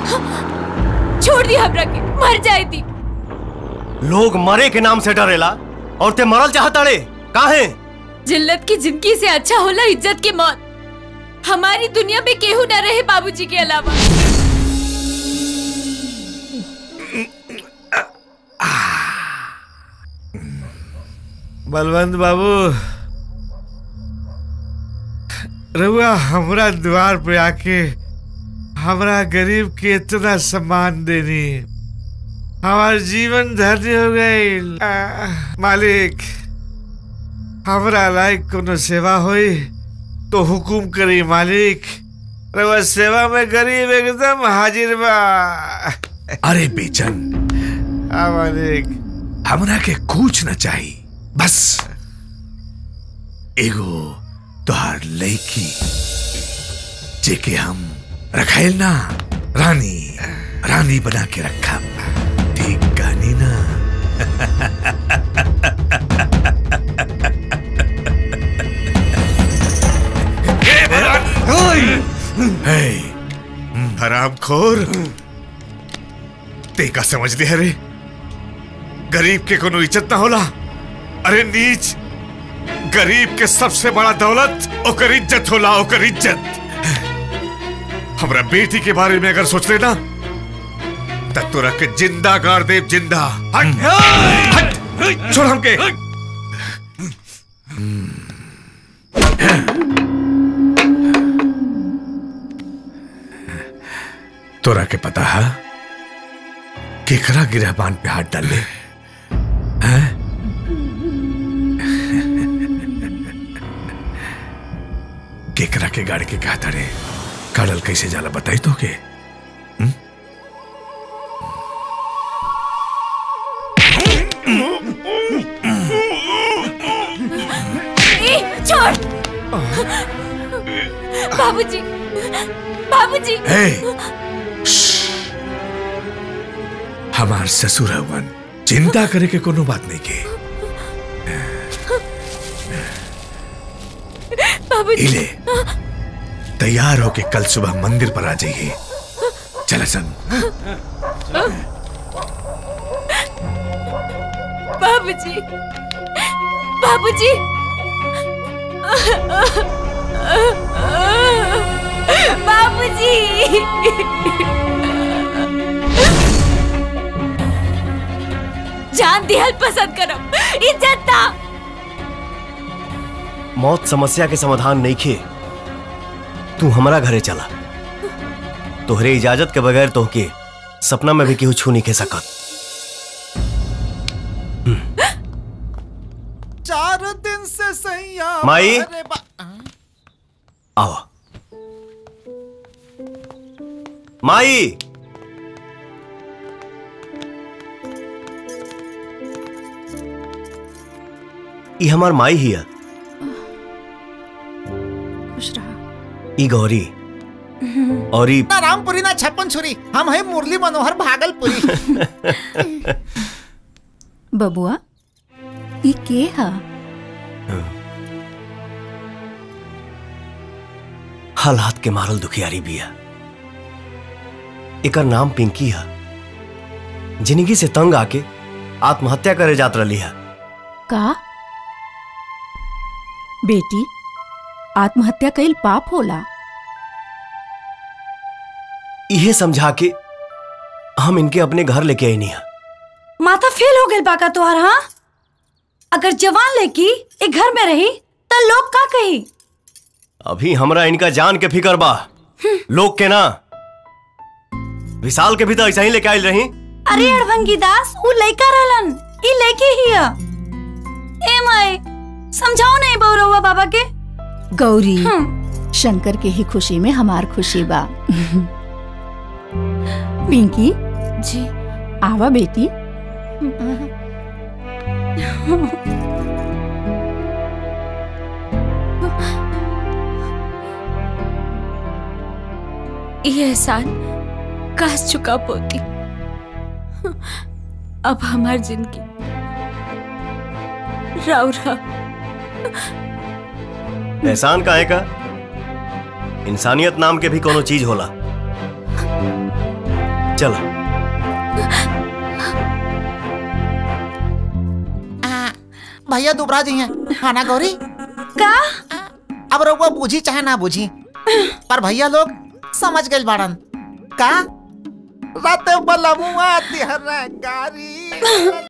छोड़ दी हमरा के मर जाए दी लोग मरे के नाम से डरेला और ते मरल चाहता रे काहे जिल्लत की जिंदगी से अच्छा होला इज्जत की मौत हमारी दुनिया में केहू न रहे बाबूजी के अलावा बलवंत बाबू रउआ हमरा द्वार पे आके हमरा गरीब के इतना सम्मान देनी हमार जीवन धन्य हो गई मालिक हमरा लायक कोनो सेवा होई तो हुकुम करी मालिक रउआ सेवा में गरीब एकदम हाजिर बा अरे बेचन हाँ मालिक हमरा के कुछ न चाही बस एगो तोहार लड़की जेके हम रखाइल ना रानी रानी बना के रखा ठीक कहानी ना हे, हरामखोर ते का समझ लिया रे गरीब के कोनो इज्जत ना होला अरे नीच गरीब के सबसे बड़ा दौलत ओकर इज्जत होला ओकर इज्जत हमरा बेटी के बारे में अगर सोच लेना तब तोरा के जिंदा गाड़ देव जिंदा हट हट छोड़ हमके तोरा के पता है केकरा गिरहबान पे हाथ डाल ले हैं? केकरा के गाड़ी के कहा रे काडल कैसे जाला बताई तो के ए, छोड़ बाबूजी बाबूजी हे हमार ससुर हवन चिंता करे के कोनो बात नहीं के बाबूजी इले तैयार होके कल सुबह मंदिर पर आ जाइए चल सन बाबूजी बाबूजी बाबूजी जान दिहल पसंद करम इज्जत ना मौत समस्या के समाधान नहीं खे तू हमारा घरे चला तोहरे इजाजत के बगैर तोहके सपना में भी केहू छू नहीं खे सकत चार दिन से सैया माई? अरे बा- आओ माई ई हमार माई हिया खुश रहा ई गौरी और ई ना रामपुरी ना छप्पन छुरी हम है मुरली मनोहर भागलपुरी बबुआ ई के हा हालात के मारल दुखियारी बिया एकर नाम पिंकी है जिंदगी से तंग आके आत्महत्या करे जात रही है का बेटी आत्महत्या कईल पाप होला इहे समझा के हम इनके अपने घर लेके आई नहीं है माथा फेल हो गई बाका तोहार हाँ अगर जवान लड़की एक घर में रही तो लोग का कही अभी हमरा इनका जान के फिकर बा लोग के ना विशाल के भी तो ऐसा ही लेके आयल रही अरे अड़भंगी दास वो लड़का रहलन ई लड़की ही है ए माए समझाओ नहीं बौरवा बाबा के गौरी शंकर के ही खुशी में हमार खुशी बा पिंकी जी आवा बेटी ये एहसान काश चुका पोती अब हमार जिंदगी राव रहा एहसान का है का इंसानियत नाम के भी कोनो चीज होला चलो भैया दुबरा जी हैं खाना गौरी का अब रउआ बूझी चाहे ना बूझी पर भैया लोग समझ गए बाड़न का रात बलमुआ तिहरा गारी